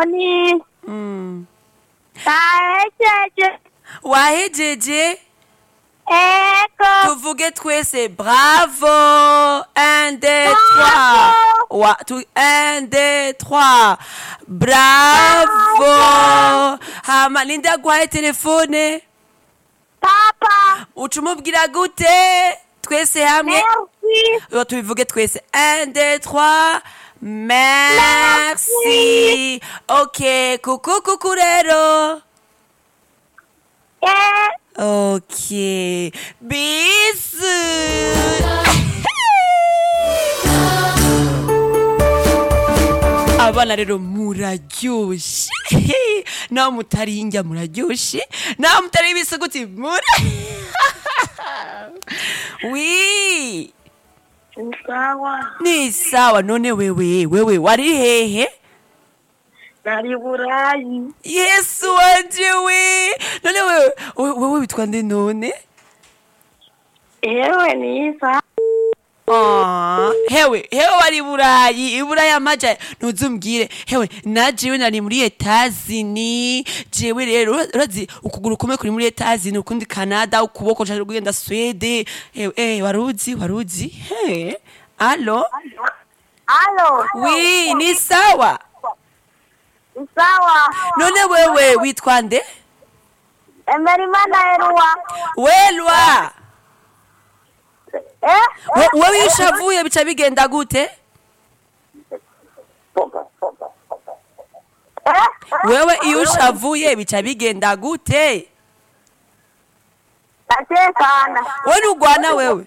ni Mm. nahejeje wahejeje ego tuvuge twese bravo un deux trois wa tu un deux trois bravo hama ninde aguhaye telefone papa uca umubwira gute twese hamwe merci Yo, tubivuge twese un deux trois merci ok kuku kuku rero eh Ok. Bisous. abana rero muraryoshe nawe mutari indya muraryoshe nawe mutari ibisuguti mura wi sawa ni sawa none wewe wewe wari hehe nari burayi yesu wanje we none wewe wewe wewe witwa nde none ewe niza Ah, hewe hewe wari burayi iburaya amaja ntuzumbwire hewe na jewe nari muri etazini jewe rero ura- urazi ukuguru kumwe kuri muri etazini ukundi canada ukuboko caje kugenda swede hewe eh waruzi waruzi he alo alo wi ni sawa ni sawa none wewe witwa nde emerimana eruwa welwa eh We- wewe iyo ushavuye bica bigenda gute eh wewe iyo ushavuye bica bigenda gute ndatekana we nugwana wewe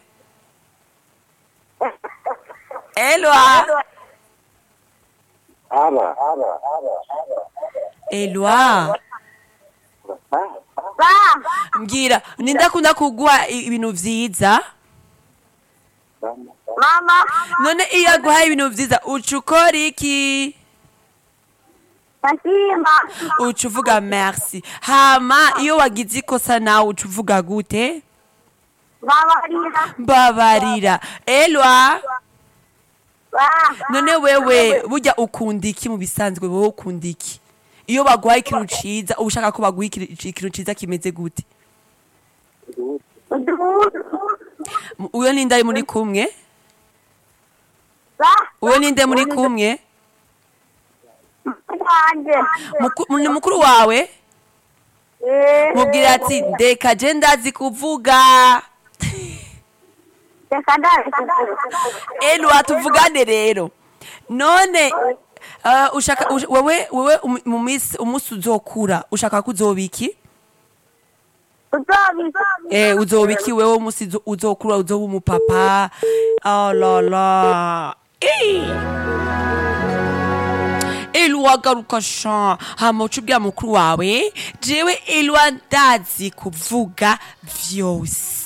elwa Aba. elwa ba mbwira nindakunda kugwa i- ibintu vyiza mama none iyo aguhaye ibintu vyiza uca ukora iki ndashima uca uvuga merci hama iyo wagize ikosa nawe uca uvuga gute babarira mbabarira elwa ba none wewe burya ukunda iki mu bisanzwe wowe ukunda iki iyo baguhaye ikintu ciza uba ushaka ko baguha ikiri- ikintu ciza kimeze gute uduhudu M- uyo ninde ari muri kumwe ba uyo ninde muri kumwe wanjye Muku- ni mukuru wawe eh mubwira ati ndeka je ndazi kuvuga reka ndazi elwa tuvugane rero none uh, ushaka ush, wewe wewe um- mu minsi umunsi uzokura ushaka ko uzoba iki uzobi eh uzoba iki wewe umunsi uzo- uzokura uzoba umupapa oh la la Eh. elwa garuka sha hama uca ubwira mukuru wawe jewe elwa ndazi kuvuga vyose